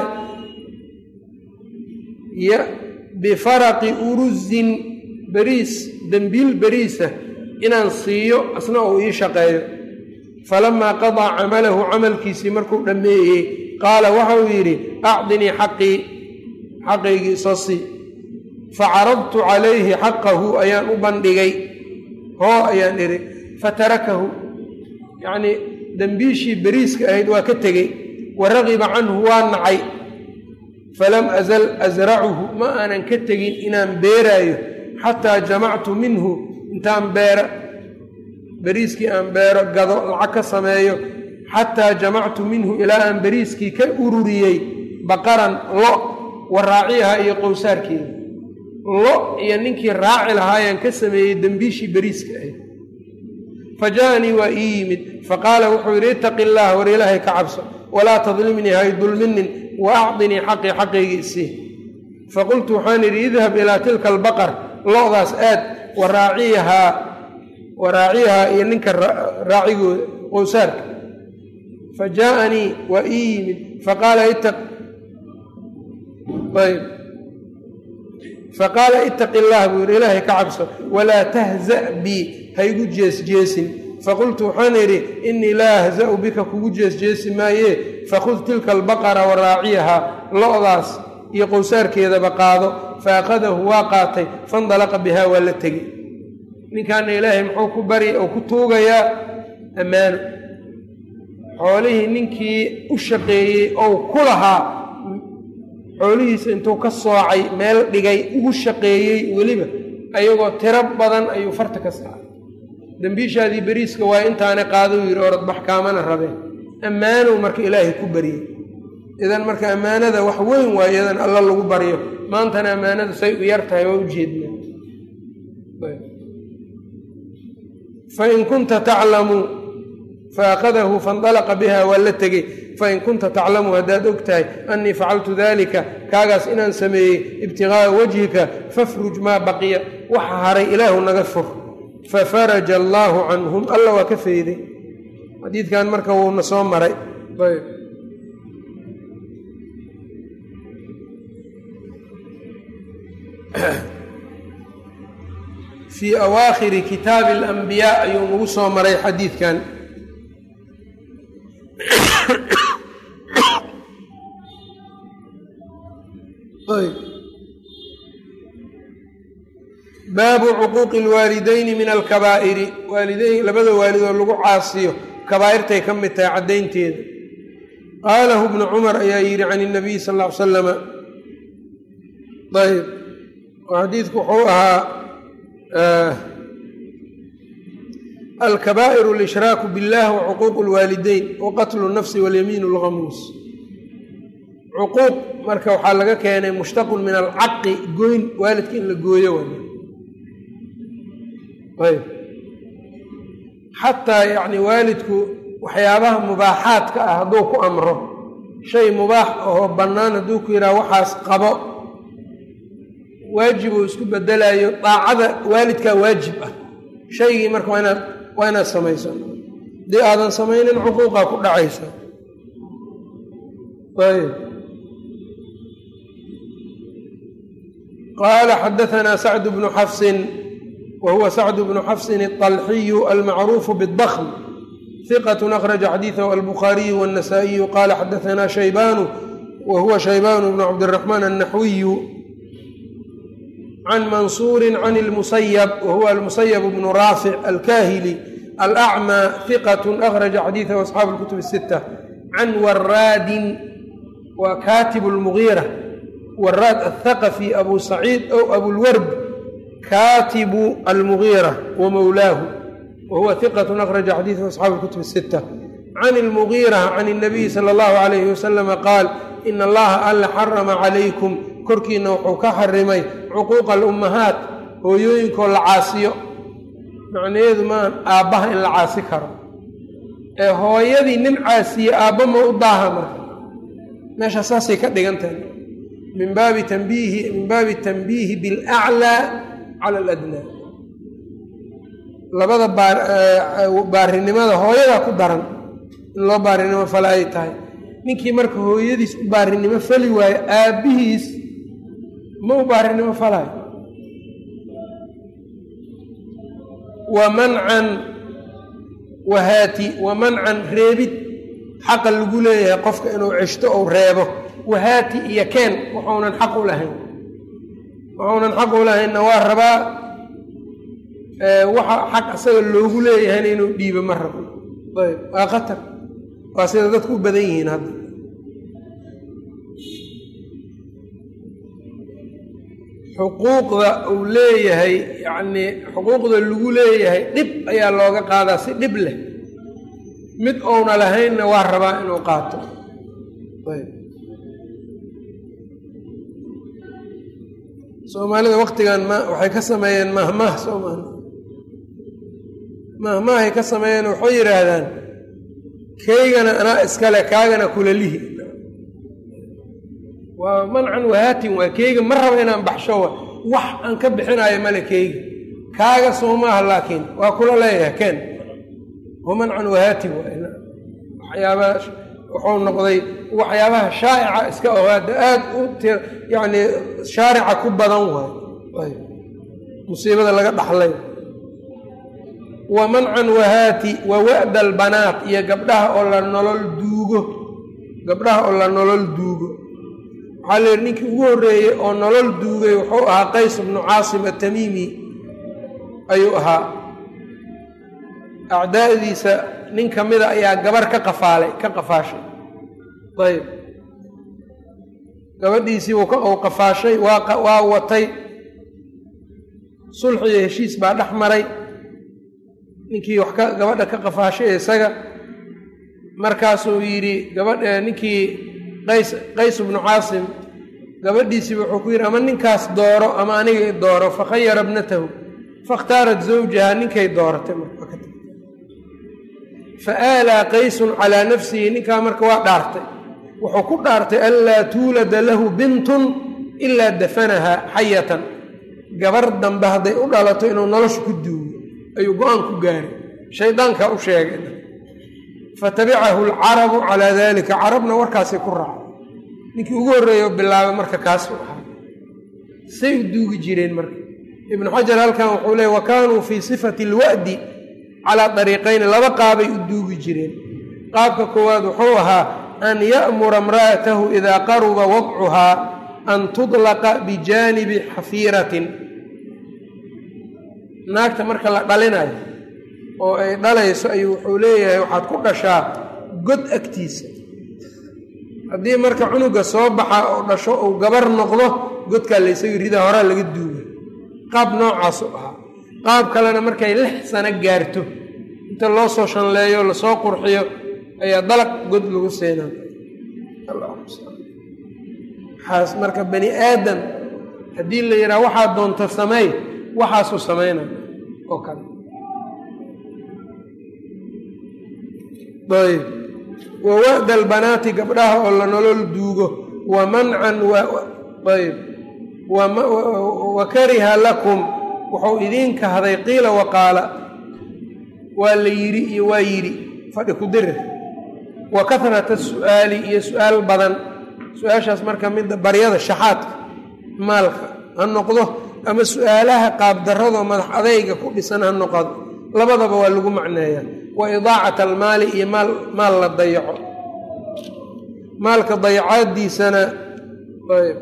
bifaraqi uruzin beriis dembiil beriisa inaan siiyo asna uu ii shaqeeyo falamaa qadaa camalahu camalkiisii markuu dhammeeyey qaala waxauu yidhi acdinii xaqii xaqaygii soo sii facaradtu calayhi xaqahu ayaan u bandhigay hoo ayaan idhi fatarakahu yacnii dembiishii beriiska ahayd waa ka tegey wa ragiba canhu waa nacay falam azal asracuhu ma aanan ka tegin inaan beeraayo xataa jamactu minhu intaan beero beriiskii aan beero gado lacag ka sameeyo xataa jamactu minhu ilaa aan beriiskii ka ururiyey baqaran lo wa raaciyaha iyo qowsaarkeeda lo iyo ninkii raaci lahaayaan ka sameeyey dembiishii beriiska ahayd fa ja'anii waa ii yimid faqaala wuxuu yidhi ittaqi illaah war ilaahay ka cabso walaa tadlimnii hay dulminin wa acdinii xaqii xaqaygii isii faqultu waxaan idhi idhab ilaa tilka albaqar lo-daas aad wa raaciyahaa wa raaciyahaa iyo ninka raacigooda qowsaarka fa jaaanii waa ii yimid faqaala ayb faqaala ittaqi illaah buu yidhi ilaahay ka cabso walaa tahza' bii haygu jeesjeesin faqultu waxaan idhi innii laa ahza'u bika kugu jeesjeesi maayee fakhud tilka albaqara wa raaciyahaa lo-daas iyo qowsaarkeedaba qaado fa akhadahu waa qaatay fandalaqa bihaa waa la tegey ninkaana ilaahay muxuu ku bari oo ku tuugayaa ammaano xoolihii ninkii u shaqeeyey ou ku lahaa xoolihiisa intuu ka soocay meel dhigay ugu shaqeeyey weliba ayagoo tiro badan ayuu farta ka saaray dembiishaadii beriiska waa intaana qaadou yidhi orodbax kaamana rabeen ammaanow marka ilaahay ku baryey idan marka ammaanada wax weyn waa iyadan alla lagu baryo maantana ammaanada say u yar tahay waa u jeednaa fain kunta taclamu faakadahu faindalaqa biha waa la tegey fain kunta taclamu haddaad og tahay annii facaltu dalika kaagaas inaan sameeyey ibtigaaa wajhika fafruj maa baqiya waxa haray ilaahu naga fur fafaraja allaahu canhum alla waa ka feyday xadiidkan marka wuuna soo maray fii awaakhiri kitaabi alambiyaa ayuu nagu soo maray xadiidkan baabu cuquuqi alwaalidayni min alkabaa'iri waalideyn labada waalidoo lagu caasiyo kabaa'irtay ka mid tahay caddaynteeda qaalahu bnu cumar ayaa yidhi can inabiy sal ll ly salama ayb xadiidku wuxuu ahaa alkabaa'iru alshraaku biاllah wa cuquuqu lwaalideyn wa qatlu nafsi walyamiin اlghamuus cuquuq marka waxaa laga keenay mushtaqun min alcaqi goyn waalidka in la gooyo ayb xataa yacni waalidku waxyaabaha mubaaxaadka ah hadduu ku amro shay mubaax ahoo bannaan hadduu ku yidhaha waxaas qabo waajib uu isku bedelayo daacada waalidkaa waajib ah shaygii marka waa inaad waa inaad samayso haddii aadan samaynin cuquuqaa ku dhacaysa ayb qaala xadaanaa sacd bnu xafsin wa huwa sacd bnu xafsin aلطalxiyu almacruufu bالdkm hiqat akhraja xadiiثahu albukhaariyu wالnasaئiyu qaala xadaanaa shaybanu wa huwa shaybanu bnu cabdالraxmaan الnaxwiyu can mansuuri can اlmusayb wa huwa almusayb bnu raafic alkahili alأcmى hiqat akhraja xadiiثahu asxaabu اlkutub الsita can waraadin wa katib اlmugiira waraad aلthaqfi abu saciid ow abulward katibu almugiira wa mowlaahu wa huwa hiqat akhraja xadiiثahu asxaabu اlkutub الsita can اlmugiira can الnabiyi salى اllahu عalayhi wasalama qaal in allaha alla xarama calaykum korkiina wuxuu ka xarimay cuquuqa alummahaat hooyooyinkoo la caasiyo macnaheedu maan aabbaha in la caasi karo ee hooyadii nin caasiye aabba ma u daaha marka meesha saasay ka dhigan tahay min baabi tanbiihi min baabi tanbiihi bilaclaa cala aladnaa labada baarinimada hooyadaa ku daran in loo baarinimo fale ay tahay ninkii marka hooyadiis u baarinimo fali waayo aabbihiis ma u baarinimo falayo wa mancan wahaati wa mancan reebid xaqa lagu leeyahay qofka inuu ceshto ou reebo wahaati iyo keen waxuunan xaq u lahayn waxuunan xaq u lahaynna waa rabaa waxa xaq asaga loogu leeyahayna inuu dhiibo ma rabo ayb waa khatar waa sida dadku u badan yihiin hadda xuquuqda uu leeyahay yacnii xuquuqda lagu leeyahay dhib ayaa looga qaadaa si dhib leh mid ouna lahaynna waa rabaa inuu qaato ayb soomaalida waktigan ma waxay ka sameeyeen mahmaah soomaali mahmaahay ka sameeyeen waxay yidhaahdaan keygana anaa iskale kaagana kulalihi waa mancan wahaatin waa keyga ma raba inaan baxsho wa wax aan ka bixinayo male keyga kaaga soo maaha laakiin waa kula leeyahay ken waa mancan wahaatin waxyaabaha wuxuu noqday waxyaabaha shaa'ica iska ogaada aada u t yacni shaarica ku badan waay musiibada laga dhaxlay wa mancan wahaati wa wa'da albanaat iyo gabdhaha oo la nolol duugo gabdhaha oo la nolol duugo waxaa la yidhi ninkii ugu horreeyey oo nolol duugay wuxuu ahaa qays bnu caasim atamiimi ayuu ahaa acdaa'diisa nin ka mida ayaa gabar ka qafaalay ka qafaashay ayb gabadhiisii uu qafaashay waa watay sulx iyo heshiis baa dhex maray ninkii wax ka gabadha ka qafaashay isaga markaasuu yidhi gabadh ninkii qays qays bnu caasim gabadhiisiiba wuxuu ku yidhi ama ninkaas dooro ama aniga dooro fakhayara bnatahu fakhtaarat zawjaha ninkay dooratay fa aalaa qaysun calaa nafsihi ninkaa marka waa dhaartay wuxuu ku dhaartay anlaa tuulada lahu bintun ilaa dafanahaa xayatan gabar dambe hadday u dhalato inuu nolosha ku duugo ayuu go-aan ku gaaray shaydaankaa u sheegay fatabicahu alcarabu calaa dalika carabna warkaasay ku raacay ninkii ugu horreeya bilaabay marka kaasuu ahaa say u duugi jireen marka ibnu xajar halkan wuxuu leey wa kaanuu fii sifati alwa'di calaa dariiqayni laba qaabay u duugi jireen qaabka koowaad wuxuu ahaa an ya'mura imra'atahu idaa qaruba wadcuhaa an tudlaqa bijaanibi xafiiratin naagta marka la dhalinayo oo ay dhalayso ayuu wuxuu leeyahay waxaad ku dhashaa god agtiisa haddii marka cunuga soo baxa oo dhasho uu gabar noqdo godkaa laysaga rida horaa laga duuga qaab noocaasu ahaa qaab kalena markay lix sano gaarto inta loo soo shanleeyo lasoo qurxiyo ayaa dalaq god lagu seenaa waxaas marka bani aadam haddii la yidhaha waxaad doonta sameey waxaasuu samaynaya oo kale ayb wa wa'da albanaati gabdhaha oo la nolol duugo wa mancan ayb wa kariha lakum wuxuu idiin kahday qiila waqaala waa la yidhi iyo waa yidhi fadhi ku dirir wa kahrata su'aali iyo su-aal badan su-aashaas marka midda baryada shaxaadka maalka ha noqdo ama su-aalaha qaabdarradoo madax adayga ku dhisan ha noqdo labadaba waa lagu macneeyaa wa idaacat almaali iyo maal maal la dayaco maalka dayacaadiisana ayb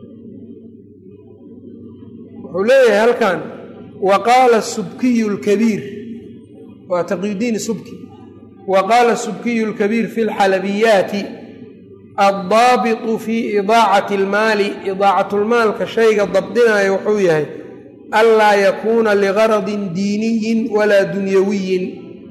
wuxuu leeyahay halkan wa qaala subkiyu lkabiir waa taqiyudiin subki wa qaala subkiyu lkabiir fi lxalabiyaati addaabitu fi idaacati almaali idaacatlmaalka shayga dabdinaya wuxuu yahay anlaa yakuuna ligaradin diiniyin walaa dunyawiyin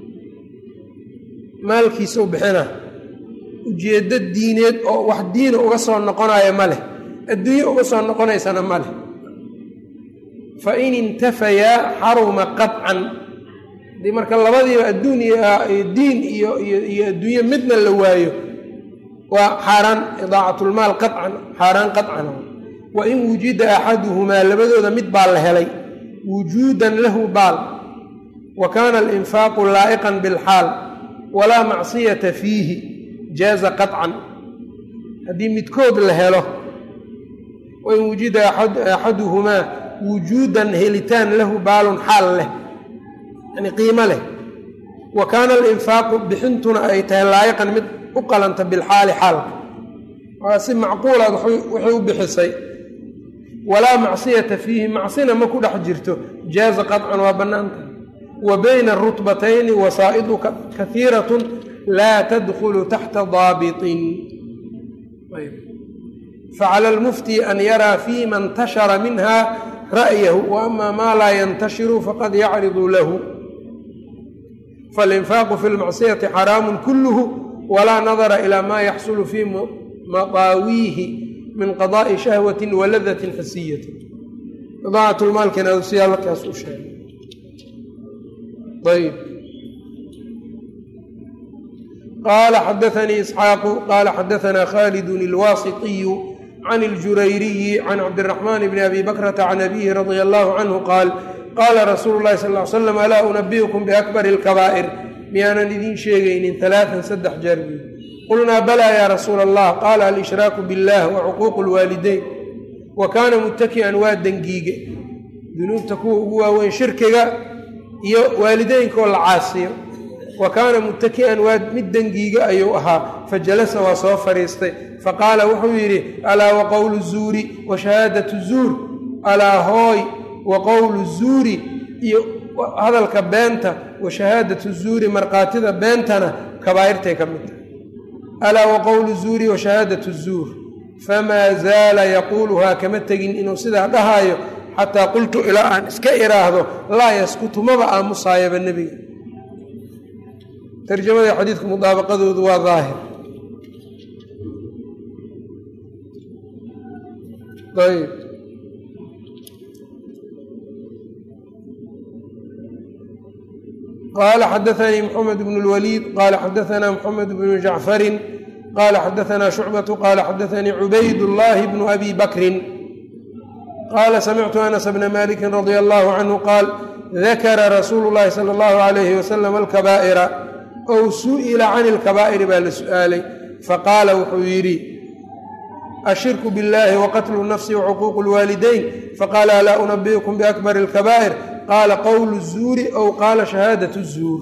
maalkiisa u bixina ujeeddo diineed oo wax diina uga soo noqonaya ma leh adduunye uga soo noqonaysana ma leh fa in intafayaa xaruma qaطcan haddii marka labadiiba adduun diin iyo iyo adduunye midna la waayo waa xaaraan idaacatlmaal qaطcan xaaraan qaطcan wa in wujida axaduhumaa labadooda mid baa la helay wujuudan lahu baal wa kaana alinfaaqu laa'iqan bilxaal walaa macsiyata fiihi jaaza qaطcan haddii midkood la helo wain wujida axaduhumaa wujuudan helitaan lahu baalun xaal leh yani qiimo leh wa kaana alinfaaqu bixintuna ay tahay laayiqan mid u qalanta bilxaali xaalka waa si macquulaad waxay u bixisay walaa macsiyata fiihi macsina ma ku dhex jirto jaaza qaطcan waa bannaantahay wa bayna arutbatayni wasaa'idu kahiiratun laa tadkhulu taxta daabitin facala almufti an yaraa fima intashara minha ra'yahu wa ama maa laa yantashiru faqad yacridu lahu falinfaaqu fi lmacsiyati xaraamu kulluhu walaa nadara ilaa maa yaxsulu fii madaawiihi min qadaa'i shahwati waladatin xisiyatin idaacatlmaalkina siyaa markaas u sheegay ayb qaala xadaanii isxaaqu qaala xadaanaa khaalidun ilwaasitiyu can iljurayriyi can cabdiraxmaan bni abi bakrata can abihi radia allahu canhu qaal qaala rasuulu llahi sal ly slam alaa unabiukum biakbari alkabaa'ir miyaanan idiin sheegaynin alaaan saddex jeer buy qulnaa balaa yaa rasuula allah qaala alshraaku billah wa cuquuqu lwaalideyn wa kaana muttaki'an waa dengiige dunuubta kuwa ugu waaweyn shirkiga iyo waalideynkaoo la caasiyo wa kaana muttaki'an waa mid dengiiga ayuu ahaa fajalasa waa soo fadhiistay faqaala wuxuu yidhi alaa wa qowlu zuuri wa shahaadatu zuur alaa hooy wa qowlu zuuri iyo hadalka beenta wa shahaadatu zuuri markhaatida beentana kabaa'irtay ka mid tahay alaa wa qowlu zuuri wa shahaadatu zuur famaa zaala yaquuluhaa kama tegin inuu sidaa dhahaayo xataa qultu ilaa aan iska iraahdo laa yaskutu maba aamusaayaba nebiga tarjamada xadiidka mudaabaqadoodu waa daahir ayb qaala xadaanii mxamed bn اlwaliid qaala xadaanaa mxamed bnu jacfarin qaala xadaanaa shucbatu qaala xadaanii cubayd llaahi bnu abi bakrin qaala samictu anas bna maliki radia allahu canhu qaal dakara rasuulu llahi sala allahu alayhi wasalam alkabaa'ira ow su'ila can ilkabaa'iri baa la su'aalay faqaala wuxuu yidhi ashirku biاllahi waqatlu nafsi wacuquuqu lwaalidayn faqaala alaa unabiukum biakbari alkabaa'ir qaala qowlu zuuri ow qaala shahaadat zuur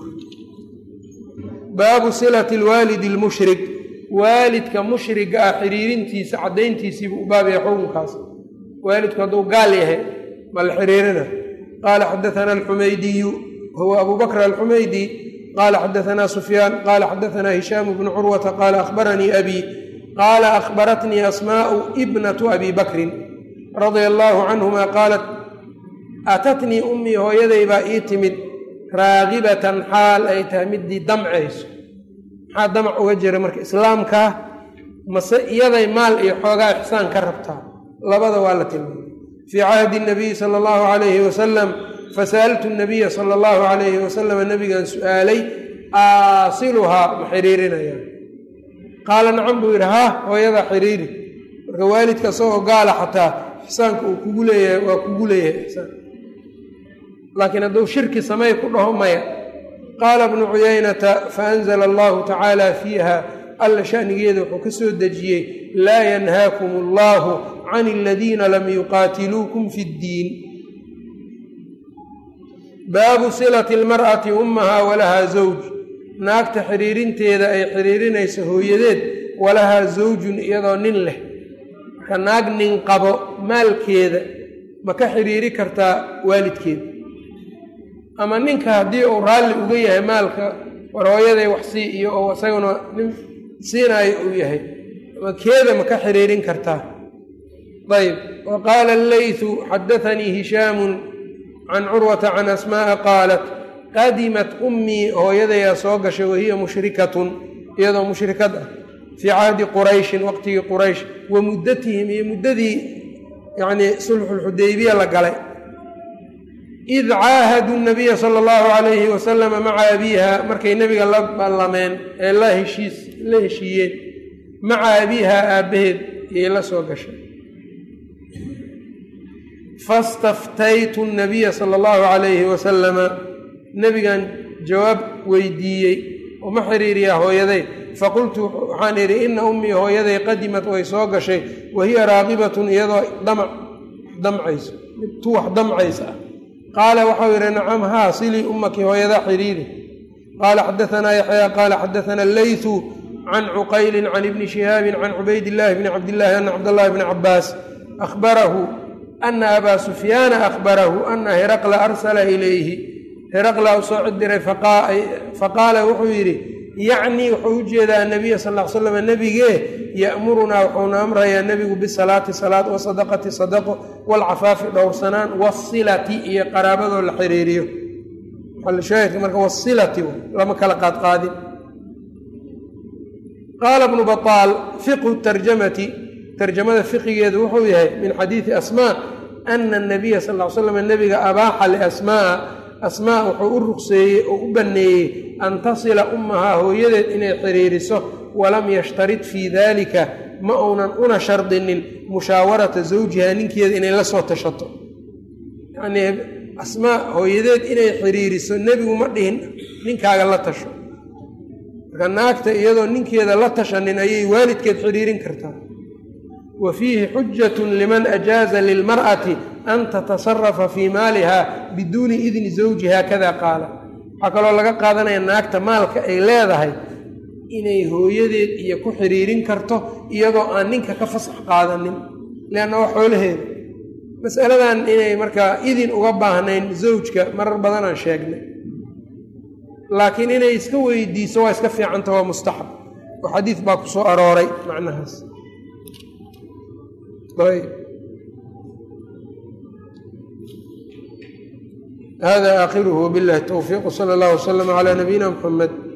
baabu silati lwaalidi lmushrik waalidka mushriga ah xiriirintiisa caddayntiisiibuu u baabaya xukunkaas waalidku hadduu gaal yahay ma la xiriirina qaala xadaana alxumaydiyu huwa abu bakr alxumaydi qaala xadaanaa sufyaan qaala xadaanaa hishaamu bnu curwata qaala akhbaranii abi qaala akhbaratnii asmaa'u ibnatu abi bakrin radia allaahu canhuma qaalat aatatnii ummii hooyaday baa ii timid raagibatan xaal ay tahay midii damcayso maxaa damac uga jira marka islaamkaa mase iyaday maal iyo xoogaa ixsaan ka rabtaa labada waa la tilmaamay fii cahdi nabiyi sala allahu calayhi wasalam fasa'altu nabiya sala allahu calayhi wasalam nabigan su'aalay aasiluhaa ma xiriirinayaan qaala nacam buu yidhi haa hooyadaa xiriiri marka waalidka isagoo gaala xataa ixsaanka uu kugu leeyahay waa kugu leeyahay ixsaan laakiin hadduu shirki samey ku dhaho maya qaala bnu cuyaynata faanzala allahu tacaala fiiha alla shanigeeda wuxuu ka soo dejiyey laa yanhaakum allahu can aladiina lam yuqaatiluukum fi ddiin baabu silati almar'ati ummahaa walahaa zawj naagta xiriirinteeda ay xiriirinayso hooyadeed walahaa zawjun iyadoo nin leh marka naag nin qabo maalkeeda ma ka xiriiri kartaa waalidkeeda ama ninka haddii uu raalli uga yahay maalka war hooyaday wax sii iyo oo isaguna nin siinaayo uu yahay ama keeda ma ka xiriirin kartaa ayb wa qaala allaythu xadaanii hishaamun can curwata can asmaaa qaalat qadimat ummii hooyadayaa soo gashay wahiya mushrikatun iyadoo mushrikad ah fii cahdi qurayshin waqtigii quraysh wa muddatihim iyo muddadii yacnii sulxulxudaybiya la galay id caahaduu nabiya sala allahu calayhi wasalama maca abiiha markay nebiga la ballameen ee la heshiis la heshiiyeen maca abiiha aabbaheed iyay la soo gashay fastaftaytu nabiya sala allahu calayhi wasalama nebigan jawaab weydiiyey oo ma xiriiriyaa hooyaday faqultu waxaan idhi ina ummii hooyaday qadimat way soo gashay wa hiya raaqibatun iyadoo damac damcayso mid tu wax damcaysa ah qaala waxau yidhi nacam haa silii ummaki hooyadaa xiriiri qaala xadaanaa yaxyaa qaala xadaana alleytu can cuqaylin can ibni shihaabin can cubaydillaahi bni cabdillaahi ana cabdallaahi bni cabbaas ahbarahu ana abaa sufyaana ahbarahu ana hiraqla arsala ilayhi heraqlaa u soo codiray faqaala wuxuu yidhi yacnii wuxuu u jeedaa nabiya sal l slam nebigee ya'murunaa wuxuuna amrayaa nebigu bisalaati salaad wasadaqati sadaqo waalcafaafi dhowrsanaan wasilati iyo qaraabadoo la xiriiriyo maxalshaahidka marka wasilati lama kala qaadqaadin qaala bnu baaal fiqhu tarjamati tarjamada fiqigeedu wuxuu yahay min xadiidi asmaa ana anabiya sal l slam nebiga abaaxa liasmaaa asmaa wuxuu u ruqseeyey oo u banneeyey an tasila ummahaa hooyadeed inay xiriiriso walam yashtarid fii daalika ma uunan una shardinin mushaawarata zawjiha ninkeeda inay la soo tashato yacnii asmaa hooyadeed inay xiriiriso nebigu ma dhihin ninkaaga la tasho marka naagta iyadoo ninkeeda la tashanin ayay waalidkeed xiriirin kartaa wa fiihi xujatun liman ajaaza lilmar'ati an tatasarafa fii maaliha biduuni idni zawjiha kada qaala waxaa kaloo laga qaadanaya naagta maalka ay leedahay inay hooyadeed iyo ku xiriirin karto iyadoo aan ninka ka fasax qaadanin leanna waa xoolaheeda masaladan inay markaa idin uga baahnayn zawjka marar badanaan sheegnay laakiin inay iska weydiiso waa iska fiicanta waa mustaxab oo xadiid baa ku soo arooray macnahaas hada aakhiruhu wbillahi towfiiq wsala allah wslama calaa nabiyina muxamed